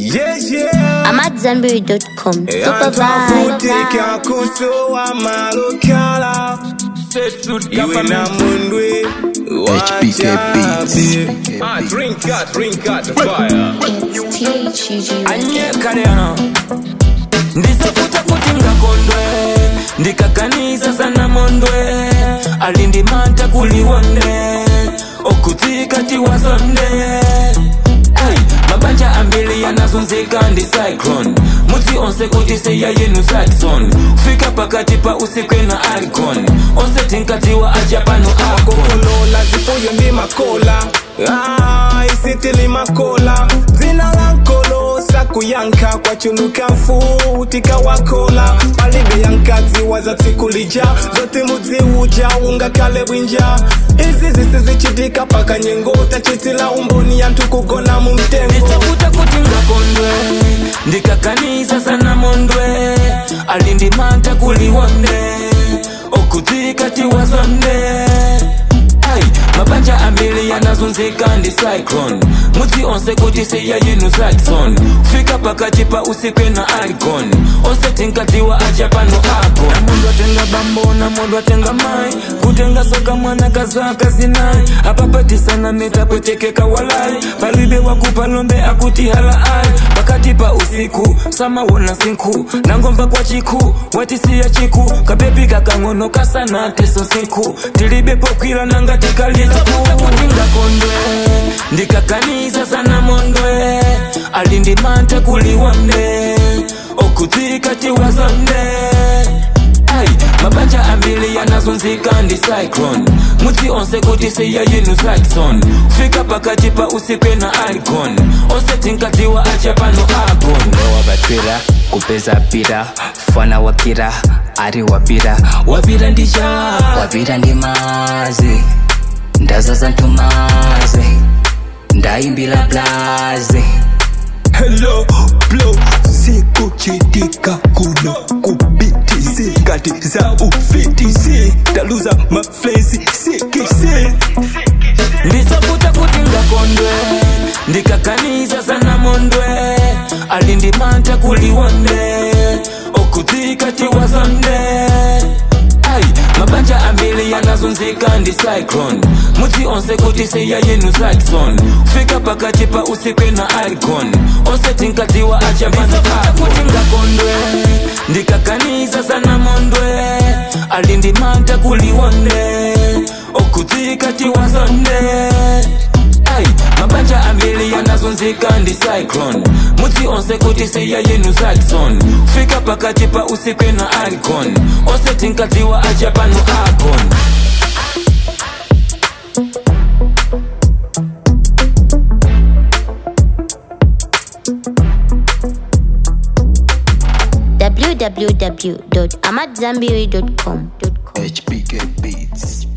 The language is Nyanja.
Yeah, yeah. I'm at Zenberry.com. Super Antafutika vibe. kusowa malokala iwe na mundwe HBK Beats. Ah, drink that, drink that, fire. anyekaleano ndizofuta kuti ngakondwe ndikakanisa sana mondwe alindimanta kuliwonde okudzika tiwazonde Ay, mabanja ambili yanazunzika ndi cyclone mudzi onse kuti seya yenu saxon fika pakati pa usiku na alcon onse tinkadziwa aja pano ako kokolola zifuyo ndi makola Ah, isitili makola dzina la nkolo sakuyankha kwachuluka mfuti kawakola palibe yankadzi wazatsikulija zoti mudziuja ungakhale bwinja izi zisizichitika paka nyengo tachitila umboni yanthu kugona mu mtengo ndisakuta kuti ngakondwe ndikakanisa sana mondwe alindimanta kuliwonde okudzika tiwazonde ai mabanja ambili yanazunzika ndi cyclone mudzi onse kuti seya yenu saxon fika pakati pa usiku na alcon onse tinkadziwa aja pano ako namundu atenga bambo namundu atenga mai kutenga soka mwana kazaka zinai apapatisana meta pwetekeka walai palibe wakupa lombe akuti hala ai pakati pa usiku samawona sinku nangomva kwa chiku watisiya chiku kabebi kakang'ono kasana teso sinku tilibe pokwila nanga tikalisakuta kuti ngakondwe ndikakanisa sana mondwe alindimanta kuliwonde okudzika tiwazonde ai mabanja ambili yanazunzika ndi cyclone mudzi onse kuti seya yenu saxon fika pakati pa usiku na alcon onse tinkadziwa aja pano akon wabatwira kupeza pira fana wakira ari wapira wapira ndicha wapira ndi mazi ndazaza ntumazi ndaimbila blazi Hello, blow, sikuchitika kuno kubiti zingati za ufiti zi taluza maflensi sikisi ndisakuta kuti ngakondwe ndikakanisa sana mondwe alindimanta kuliwonde okudzika tiwazonde ai mabanja ambili yanazunzika ndi cyclone mudzi onse kuti seya yenu saxon fika pakati pa usiku na alcon onse tinkadziwa aja pano kuti ngakondwe ndikakanisa sana mondwe alindimanta kuliwonde okudzika tiwazonde ai mabanja ambili yanazunzika ndi cyclone mudzi onse kuti seya yenu saxon fika pakati pa usiku na alcon onse tinkadziwa aja pano akon www.amatzambiri.com. HBK Beats.